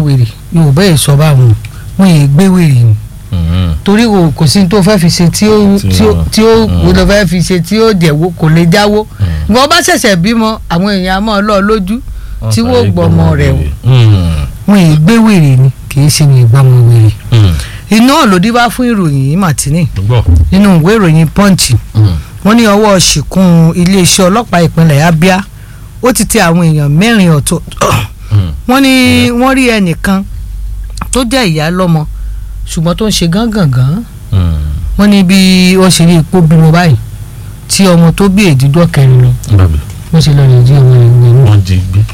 wèrè yorùbá yìí sọ báwọn wọn yìí gbé wèrè ni Mhm. torí o kò sí tó fẹ́ fi ṣe tí ó Tí tí ó ó- tí ó Mm. kò lọ fẹ́ fi ṣe tí ó jẹ̀wó kò lè jáwó Mm. ìwọ bá ṣẹ̀ṣẹ̀ bímọ àwọn èèyàn á mọ̀ ọ́ lọ lójú tí Wọ́n wọ́n sáré gbọ́mọ rẹ̀ o Mhm. wọn yìí gbé wèrè ni kì í ṣe wọn ìgbọ́mọ wèrè Mhm. iná lòdì bá fún ìròyìn yìí màtínì gbọ́. nínú ìwé ìròyìn punch Mhm. wọ́n ní ọwọ́ ṣìkún iléeṣẹ́ ọlọ́pàá ìpínlẹ̀ abia ó ti tẹ àwọn èèyàn mẹ́rin ọ̀tọ̀ Mhm. wọ́n ní wọ́n rí ẹnìkan tó jẹ́ ìyá lọ́mọ ṣùgbọ́n tó ń ṣe gángangan Mhm. wọ́n ní bí wọ́n ṣe rí ipò bímọ báyìí tí ọmọ tó bí èdìdọ́ kẹrin lọ bàbá wọ́n ṣe lọ rè jí ọmọ rẹ̀ nínú. wọ́n jí gbé.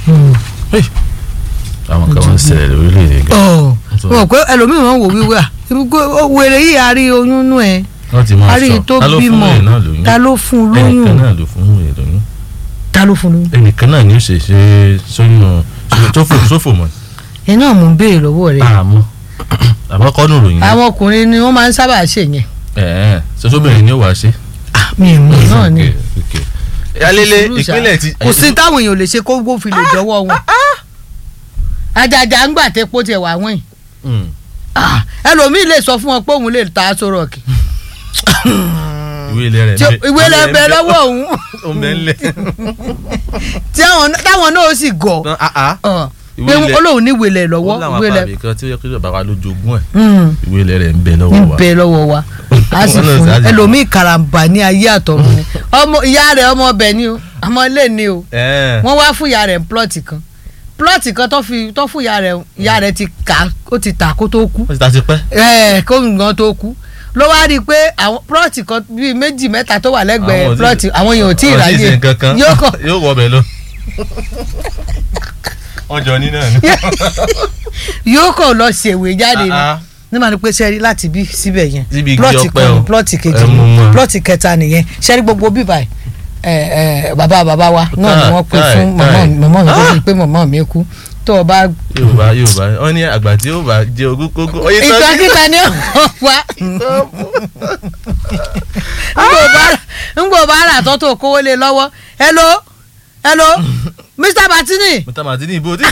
àwọn kan wọ́n ń ṣẹlẹ̀ lórílẹ̀‐èdè gan. ọ̀ Sọ. wọ́n pé ẹlòmíràn wò wíwé à wèrè yìí a rí oyún nú ẹ̀ wọ́n ti máa a rí i sọ tó ta ló fún bímọ wèrè náà lóyún. ta ló fún un ẹnìkan lóyún náà ló fún wèrè lóyún. ta ló fún un lóyún. ẹnìkan náà ni ó ṣe ṣe sóyún sófò sófò mọ́. ẹ náà mò ń béèrè lọ́wọ́ rẹ̀ àmọ́ àmọ́ kọ́nù ròyìn. àwọn ọkùnrin ni wọ́n máa ń sábà ṣe yẹn ẹ̀ẹ́n sọ́sọ́bìnrin ni ó wàá ṣe. Ah, mi ì mọ̀ náà ni alele Sùúrù ṣá. ìpínlẹ̀ ti. kò sí táwọn èèyàn ò lè ṣe kó gbó fi lè dọ́wọ́ wọn àjàjà ń gbà tẹ́ pọ́ tiẹ̀ wá wọ́n yìí Mm. Ah, ẹlòmíì lè sọ fún wọn pé òun lè ta aṣọ rọ̀kì ìwé ilẹ̀ rẹ̀ tí ìwé lẹ bẹ lọ́wọ́ òun ó ń bẹ ńlẹ̀. tí àwọn táwọn náà ó sì gọ̀ Tán, ah, ah. ọ̀, Ìwé pé ilẹ̀- olóhùn ní ìwé lẹ̀ lọ́wọ́ ó láwọn ìwé lẹ̀ apàbí kan tí ó yẹ kí bàbá wa ló jogún ẹ̀ Mm, ìwé ilẹ̀ rẹ̀ ń bẹ ń lọ́wọ́ wa. bẹ lọ́wọ́ wa a sì Wọ́n náà fún sì á sì fún. ẹlòmíì karambà ní ayé àtọ̀run ni ọmọ ìyá rẹ̀ ọmọ ọbẹ̀ ni o ọmọ ilé ni o ẹ̀ẹ́n wọ́n wá fún ìyá rẹ̀ plọ́ọ̀tì kan plọ́ọ̀tì kan tó fi tó fún ìyá rẹ̀ ìyá rẹ̀ ti kà ó ti tà kó tó kú wọ́n ti ta ti pẹ́. ẹ̀ kó nǹkan tó kú ló wá rí i pé àwọn plọ́ọ̀tì kan bíi méjì mẹ́ta tó wà lẹ́gbẹ̀ẹ́ Àwọn ò tí- plọ́ọ̀tì àwọn èèyàn ò tí ì àwọn ráyè ṣe nǹkan kan yóò kọ̀ yóò wọ bẹ̀ lọ. wọ́n jọ ní náà ni. yóò kọ̀ lọ ṣèwé jáde ni Ah, ah. nígbà tó pé sẹ́rí láti bí síbẹ̀ yẹn Síbi igi plọ́ọ̀tì ọpẹ kan o. ní plọ́ọ̀tì kejì Ẹ mú ní mọ́. plọ́ọ̀tì kẹta nìyẹn sẹ́rí gbogbo bíbà ẹ̀ ẹ̀ bàbá bàbá wa náà ni Káì, wọ́n pè káì, fún mọ̀mọ́ káì. mọ̀mọ́ mi tó fi pé mọ̀mọ́ mi kú tó o bá yorùbá yorùbá wọ́n ní àgbà tí yóò bá jẹ ogún kókó. oye tó ìtàn kíta ni ó wá ngbò bá rà tó tó kówó lé lọ́wọ́ hello hello mr batini mọ̀tà màtínì ìbò tí.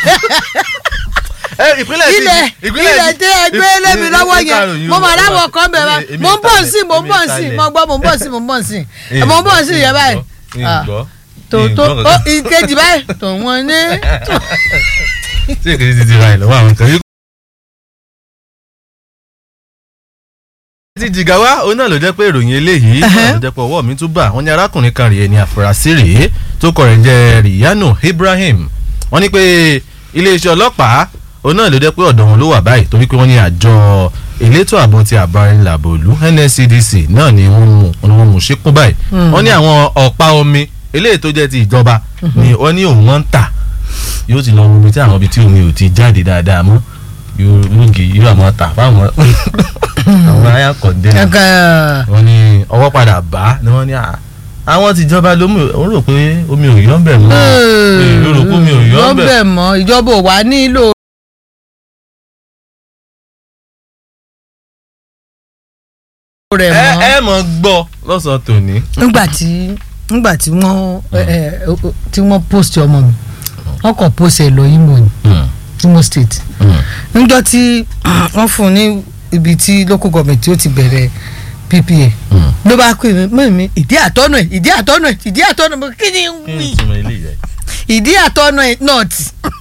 ẹ ìpínlẹ̀ ti ilẹ̀ ilẹ̀ tí ẹ gbé lémi lọ́wọ́ yẹn mo mọ̀ láwọn kan bẹ̀ bá mo ń bọ̀ sí mo ń bọ̀ sí mo gbọ́ mo ń bọ̀ sí mo ń bọ̀ sí mo ń bọ̀ sí yẹn báyìí Ah, tó tó ó ìkejì báyìí tó wọ́n ní. tí èkejì ti ti ra ẹ̀ lọ́wọ́ àwọn kan yìí. ti jìgáwá òun náà ló jẹ́ pé ìròyìn eléyìí náà ló jẹ́ pé ọwọ́ mi tún bà wọ́n ní arákùnrin kan rèé ní àfúrásì rèé tó kọ rẹ̀ jẹ́ Riyanu Ibrahim wọ́n ní pé iléeṣẹ́ ọlọ́pàá òun náà ló jẹ́ pé ọ̀dọ̀ wọn ló wà báyìí torí pé wọ́n ní àjọ elétò ààbò ti àbárẹ̀làbò ìlú NSCDC náà ni wọ́n mú ni wọ́n mú síkún báyìí wọ́n ní àwọn ọ̀pá omi eléyìí tó jẹ́ ti ìjọba ni wọ́n ní òun wọ́n ń tà yóò ti lọ omi tí àwọn ibi tí omi ò ti jáde dáadáa mọ́ yóò lóògì yóò àmọ́ tà fáwọn àwọn aya kọ̀ndẹ́nà wọ́n ní ọwọ́ padà bá ni wọ́n ní à àwọn tìjọba ló mú òun rò pé omi ò yọ́ ń bẹ̀ mọ́ èrò rò pé omi ò yọ́ ń bẹ̀ bẹ̀ mọ́ ìjọba ò wá nílò. rẹ̀ ẹ mọ́ ẹ mọ̀ gbọ́ lọ́sàn-án tòní. nígbà tí nígbà tí wọ́n ẹ, ẹ, tí wọ́n post ọmọ mi wọ́n kàn post ẹ̀ lọ Imo ni Imo state níjọ́ tí wọ́n fún un ní ibi tí local government tí ó ti bẹ̀rẹ̀ PPA ló bá pè mí mọ̀ mi ìdí àtọ́nà ẹ̀ ìdí àtọ́nà ẹ̀ ìdí àtọ́nà ẹ̀ kí ni ń kí ni wí ìtumọ̀ ilé yẹn. ìdí àtọ́nà ẹ̀ north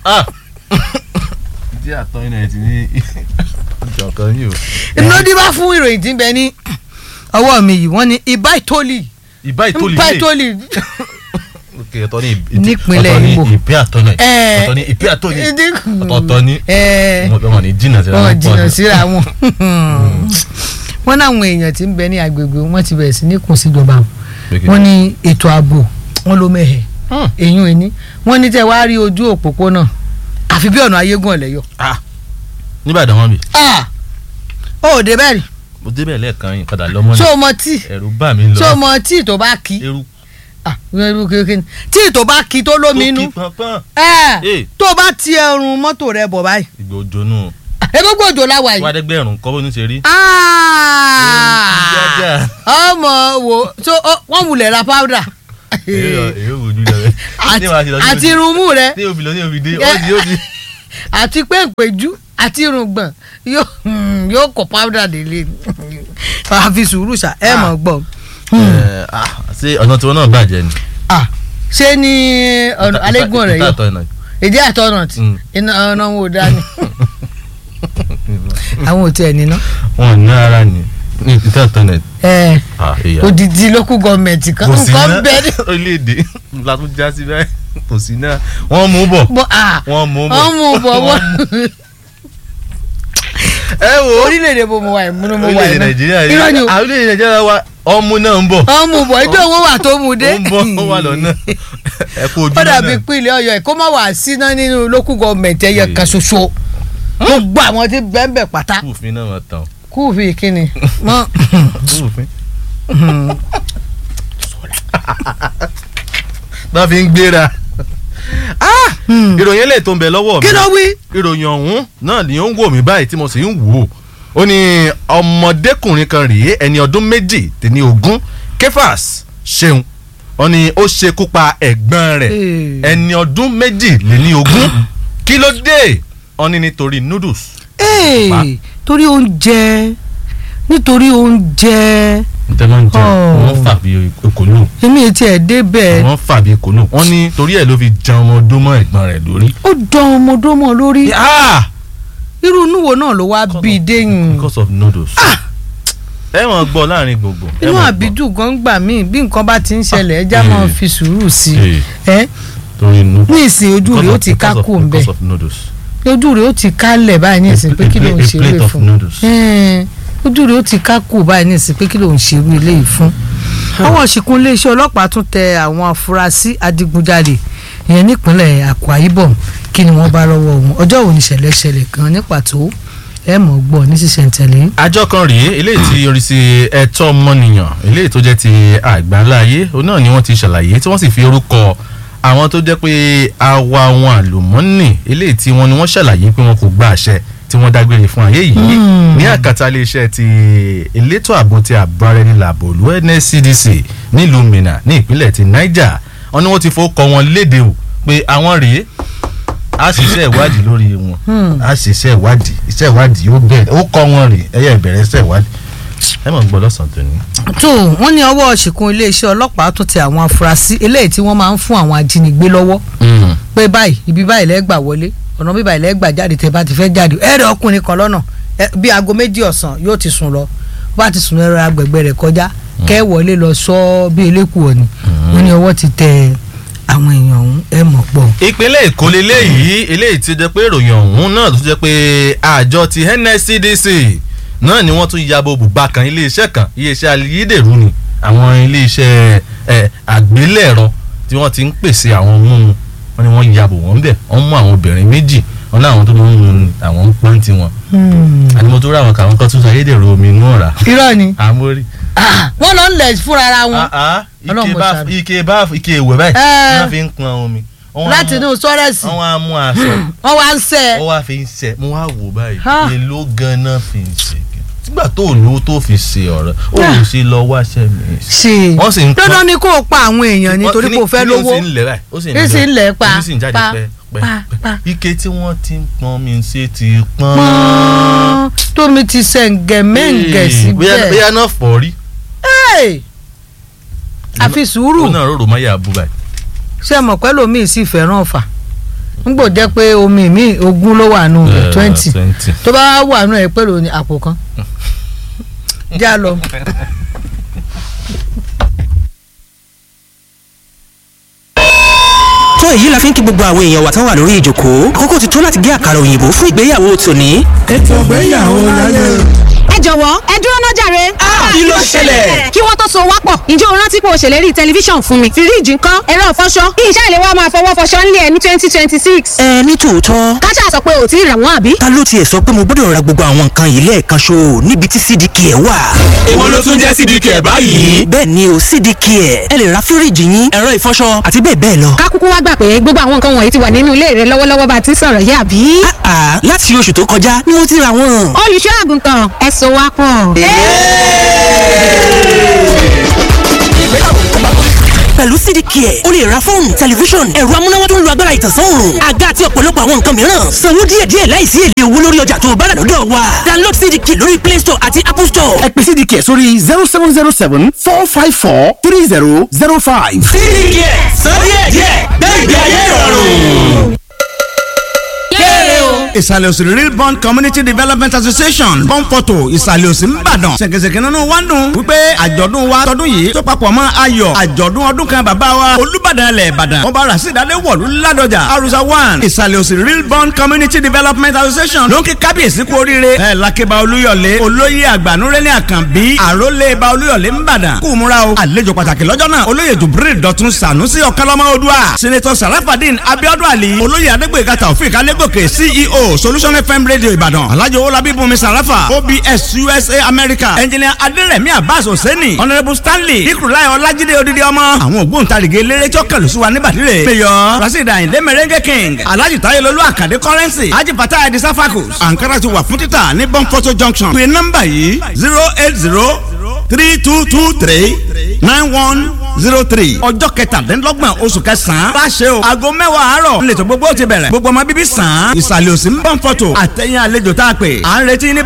ìdí àtọ́ iná ẹ̀ ti ní ìjọ̀kan yìí o. lódì bá fún ìròyìn tí ń bẹ ní ọwọ́ mi yìí wọ́n ní ibà ìtòlì ìbá ìtòlì ibà lè ìtòlì ok ọ̀tọ̀ ní ìbí Nípínlẹ̀ ọ̀tọ̀ ní Imo. ìpín àtọ́nà ẹ̀ Ẹ̀. ọ̀tọ̀ ní ìpín àtọ́nà ẹ̀ ìdí ọ̀tọ̀ ní ẹ̀ ọmọ ní jìnnà síra wọn wọn pọ̀ jìnnà ní. síra wọn wọn náwọn èèyàn tí ń bẹ ní agbègbè wọn ti bẹ̀rẹ̀ sí ní kùn síjọba wọn ní ètò ààbò wọn ló mẹ́hẹ̀ Hmm. èyún ẹni wọn ní tẹ́ wá rí ojú òpópónà àfi bí ọ̀nà ayégún ọ̀lẹ́yọ. Ah, nígbàdàn wọn bì ó ò dé bẹ́ẹ̀ rí mo débẹ̀ lẹ́ẹ̀kan yìí padà lọ́mọ tó náà o mọ tíì ẹ̀rù bà mí lọ tó o mọ tíì tó bá kí eruku Ah, irú kékeré ni. tíì tó bá kí tó lómi inú tó kí pọnpọ́n ẹ̀, Eh. tó o bá ti ẹrùn mọ́tò rẹ bọ̀ báyìí ìgbà òjò nù egbogbo òjò láwa yìí. wádẹ́gbẹ̀rún kọ́ bó ní ṣe rí. Ah! ọmọ wo so ó- wọ́n wulẹ̀ ra powder èyí ò èyí ò wojú lọ bẹ́ẹ̀. àti Ní wàá ti lọ sí àti ojú- irunmú rẹ ní òbí lọ ní òbí dé Yeah. ó di ó di àti pé ìpéjú àti irùngbọ̀n yóò hmm, yóò kọ powder délé ni àfi sùúrù ṣá ẹ mọ̀ gbọ́ Ẹ, ah, ṣé ọ̀nà tiwọn náà bàjẹ́ ni. Ah, ṣé ní ọ̀nà alégún rẹ̀ yọ Ìta- ìta- ìta- èdè àtọ̀nà tí Mm. iná ọ̀nà wọn ò dání àwọn ò tiẹ̀ níná wọn ò ní ara ni ní ìtẹ́ ìtọ́nẹ̀tì. ẹ Ah, ìyá. odidi local government kan kò sí nǹkan náà bẹ́ẹ̀ ni orílẹ̀-èdè la tún já sí báyìí kò sí náà wọ́n mú bọ̀ bọ́ ah wọ́n mú bọ̀. wọ́n mú bọ̀ wọ́n ẹ wo orílẹ̀-èdè bo mo wà ìmúnú mo wà orílẹ̀-èdè iná nàìjíríà irọ́ ni yìí o àwọn orílẹ̀-èdè nàìjíríà wa ọmú náà ń bọ̀ wọ́n mú bọ̀ ẹjọ́ owó wà tó mú dé ó ń bọ̀ ó wà lọ́nà ẹ kú ojú ó náà dàbí pínlẹ̀ ọ̀yọ́ ẹ̀ kó má wàá síná nínú local government ẹ̀yẹ kan ṣoṣo gbogbo àwọn tí bẹ́ẹ̀ bẹ́ẹ̀ pátá kúùfin náà wọ́n tán kúùfì kínni mọ́ kúùfin. náà fi ń gbéra Ah! ìròyìn eléyìí tó ń bẹ lọ́wọ́ mi kí ló wí. ìròyìn ọ̀hún náà ni ó ń wò mí báyìí tí mo sì ń wò ó ó ní ọmọdékùnrin kan rèé ẹni ọdún méjì tẹ̀ní ogún kefas ṣeun ó ní ó ṣekú pa ẹ̀gbọ́n rẹ̀ Ee. ẹni ọdún méjì lé ní ogún kí ló dé ó ní nítorí noodles Ee, Pa. torí oúnjẹ nítorí oúnjẹ ntẹ máa ń jẹ Oh. wọ́n fà bí ekòló èmi etí ẹ̀ débẹ̀ wọ́n fà bí ekòló wọ́n ní torí ẹ̀ ló fi jẹun ọmọ ọdún mọ́ ẹ̀gbọ́n rẹ̀ lórí. ó dán ọmọdọ́mọ lórí Ah! irú inú wo náà ló wá bí i déyìn because of noodles. ẹ wọ́n gbọ́ láàrin gbogbo. ẹ inú wọ́n gbọ́. àbídù gan gbà míì bí nǹkan bá ti ń ṣẹlẹ̀ ẹja Ah. máa Eh. fi sùúrù sí Eh. i ẹ torí noodles. ní ìsìn ojú rẹ̀ ó ti ká kú ń bẹ̀ because of noodles. ojú rẹ̀ ó ti kálẹ̀ báyìí ní ìsìn pé kí ló ń A ṣe plate eré of fún noodles. Ẹn, ojú rẹ̀ ó ti ká kú báyìí ní ìsìn pé kí ló ń ṣe eré eléyìí fún. ọwọ́ ṣìkún iléeṣẹ́ ọlọ́pàá tún tẹ àwọn afurasí adigunjalè ìyẹn nípínlẹ̀ Akwa Ibom kí ni wọ́n bá lọ́wọ́ wọn ọjọ́ wo ni ìṣẹ̀lẹ̀ ṣẹlẹ̀ gan ní pàtó ẹ mọ̀ gbọ́ ní sísẹ̀ntẹ̀lé. àjọ kan rèé eléyìí tí orí sí ẹ̀tọ́ ọmọnìyàn eléyìí tó jẹ́ ti àgbáńláyé òun náà ni wọ́n ti ṣàlàyé tí wọ́n sì fi orúkọ àwọn tó jẹ́ pé àwa wọn àlùmọ́nì eléyìí tí wọ́n ni wọ́n ṣàlàyé pé wọn kò gba àṣẹ tí wọ́n dágbére fún ayé yìí Hmm. ní àkàtà iléeṣẹ́ ti elétò ààbò ti àbúrẹ́nìlàbò olú NSCDC nílùú Minna ní ìpínlẹ̀ ti Niger wọn ni wọ́n ti fowókọ wọn léde o pé àwọn rèé a ṣiṣẹ́ ìwádìí lórí wọn Hmm. a ṣiṣẹ́ ìwádìí iṣẹ́ ìwádìí ó bẹ̀rẹ̀ ó kọ́ wọn rè ẹ̀yẹ ìbẹ̀rẹ̀ iṣẹ́ ìwádìí ẹ mọ̀ ń gbọ́ lọ́sàn-án tó ní. tó wọ́n ní ọwọ́ ṣìkún iléeṣẹ́ ọlọ́pàá tún tẹ àwọn afurasí eléyìí tí wọ́n máa ń fún àwọn ajínigbé lọ́wọ́ pé báyìí ibi báyìí lẹ́gbà wọlé ọ̀nà bí báyìí lẹ́gbà jáde tẹ́ bá ti fẹ́ jáde ẹ̀rẹ̀ ọkùnrin kan lọ́nà ẹ, bí aago méjì ọ̀sán yóò ti sùn lọ bá ti sùn lẹ́rọ agbègbè rẹ̀ kọjá kẹ́ wọlé lọ sọ bí eléku òní wọ́n ní ọwọ́ ti tẹ àwọn èèyàn ọ̀hún ẹ̀ mọ̀ pọ̀. ìpínlẹ̀ èkó leléyìí eléyìí ti jẹ́ pé ìròyìn ọ̀hún náà tó jẹ́ pé àjọ ti NSCDC náà ni wọ́n tún yabo bùbá kan iléeṣẹ́ kan iléeṣẹ́ ayédèrú ni àwọn iléeṣẹ́ ẹ̀ àgbélẹ̀rọ tí wọ́n ti ń pèsè àwọn mímu wọ́n ní wọ́n yabo wọ́n bẹ̀ wọ́n mú àwọn obìnrin méjì wọ́n ní àwọn tó ń mu àwọn ń pọ́n tiwọn àni mo tó rí àwọn kàwọn kan tún sọ ayédèrú omi inú ọ̀rá irọ́ ni àmórí. Ah, wọ́n lọ ń lẹ̀ fúnra ara wọn Ah, ah, Ọlọ́run ike mo bá ṣàánú. ike bá ike ìwẹ̀ báyìí Eh. wọ́n fi ń pọn omi. Wọ́n wá láti mú- inú sọ́rẹ́sì wọ́n wá mú aṣọ wọ́n wá ń sẹ́ ó wá fi ń ṣe mo wá wò báyìí Ha. èló ganan fi ń ṣe nígbà tó lówó tó fi ṣe ọ̀rọ̀ ó lè ṣe lọ wáṣẹ́ mi. ṣe wọ́n sì ń pọn- dandan ni kó o pa àwọn èèyàn nítorí kó o fẹ́ lówó ó sì ń lẹ̀ báyìí ó sì ń Ó sì ń lẹ̀ pa, ó sì ń jáde pa, pẹ́ pa, pẹ́ pa. ike tí wọ́n ti ń pọn mi ṣe ti pọ́n. pọ́n tómi ti sẹ̀ǹgẹ̀ mẹ́ǹgẹ̀ Ee, bóyá síbẹ̀ bóyá náà fọ́ rí. Hey! àfi sùúrù ó náà rò rò máyà bú báyìí. ṣé mọ̀ pẹ́ lómi sì fẹ́ràn ọ̀fà ngbò jẹ́ pé omi mi ogún ló wà nù rẹ̀ Eh, twenty twenty. tó bá wà nù ẹ̀ pẹ̀lú ní àpò kan já lọ. tó èyí la fi ń kí gbogbo àwọn èèyàn wa tán wà lórí ìjókòó àkókò ti tó láti gé àkàrà òyìnbó fún ìgbéyàwó tòní. ètò ìgbéyàwó láyé. ẹ jọ̀wọ́ ẹ dúró ná jàre. kí ló ṣẹlẹ̀? kí wọ́n tó so wá pọ̀ ǹjẹ́ o rántí pé o ṣèlérí tẹlifíṣàn fún mi fíríìjì ńkọ́ ẹ̀rọ ìfọṣọ kí iṣẹ́ ìléwọ́ máa fọwọ́ fọṣọ ńlẹ̀ ní twenty twenty six. ẹ ní tòótọ́ káṣá sọ pé ò tí ì rà wọ́n àbí. ta ló tiẹ̀ sọ pé mo gbọ́dọ̀ ra gbogbo àwọn nǹkan yìí lẹ́ẹ̀kan ṣo níbi tí cdk ẹ̀ wà. èwo ló tún jẹ́ sídìí kẹ̀ báyìí. bẹ́ẹ̀ ni o cdk ẹ̀ ẹ lè ra fíríìjì yín ẹ̀rọ ìfọṣọ àti bẹ́ẹ̀ bẹ́ẹ̀ lọ. ká kúkú wá gbà pé gbogbo àwọn nǹkan wọ̀nyí ti wà nínú ilé rẹ lọ́wọ́lọ́wọ́ bá a ti ń sọ̀rọ̀ yé àbí. àà láti oṣù tó kọjá ni mo ti ra wọn. olùṣọ́ àgùntàn ẹ so wá pọ̀. pẹ̀lú cdk ẹ̀ o lè ra fóònù tẹlifíṣọ̀n ẹ̀rọ amúnáwá tó ń lo agbára ìtànsán òòrùn àga àti ọ̀pọ̀lọpọ̀ àwọn nǹkan mìíràn sanwó díẹ̀díẹ̀ láìsí èlé owó lórí ọjà tó o bá rà lọ́dọ̀ wa download cdk lórí play store àti apple store ẹ pè cdk sórí zero seven zero seven four five four three zero zero five. cdk sọ díẹ̀díẹ̀ gbẹ̀gbẹ̀ ayé ìrọ̀rùn ìsàlẹ̀ òsì real bond community development association bond photo ìsàlẹ̀ òsì ńbàdàn ṣèkèṣèkè nínú wa ń dùn wípé àjọ̀dún wa tọdún yìí tó papọ̀ mọ́ ayọ̀ àjọ̀dún ọdún kan bàbá wa olùbàdàn ilẹ̀ ìbàdàn ọba rasidade wọ̀lú ládọjà arusa one ìsàlẹ̀ òsì real bond community development association ló ń kí kábíyèsí kú oríire ẹ̀ lákébá olúyọ̀lé olóyè àgbànúrẹ́lẹ̀ àkànbí àrólé ba olúyọ̀lé ńbàdàn kú múra o àlejò pàtàkì lọ́jọ́ náà olóyè jubril dọ̀tun sànúsì ọ̀kánlọ́mọ odua senator sarafadin abiodun ali olóyè adégbèga taofik alégòkè ceo solution fm radio ìbàdàn alhaji owolabi bùnmi sarafa obs usa america engineer aderemi abbas hosseini honourable stanley ikurulai ọlájídé odidi ọmọ àwọn ògbóǹtarìgì eléré tí ó kẹlù sí wa níbàdìrẹ mayor rasheed ayinde merengue king alhaji tayelolu akande currency haji fatah edi safakus ankara ti wà fún títà ní bonfoto junction pé nọ́mbà yìí zero eight zero three two two three nine one zero three ọjọ́ kẹtàdínlọ́gbọ̀n oṣù kẹsàn-án bá ṣe o aago mẹ́wàá àárọ̀ nílẹ̀ tó gbogbo ti bẹ̀rẹ̀ gbogbo ọmọ bíbí sàn án ìsàlẹ̀ òsì ń bọ̀ ń fọ́tò àtẹ̀yìn àlejò tá a pè à ń retí ní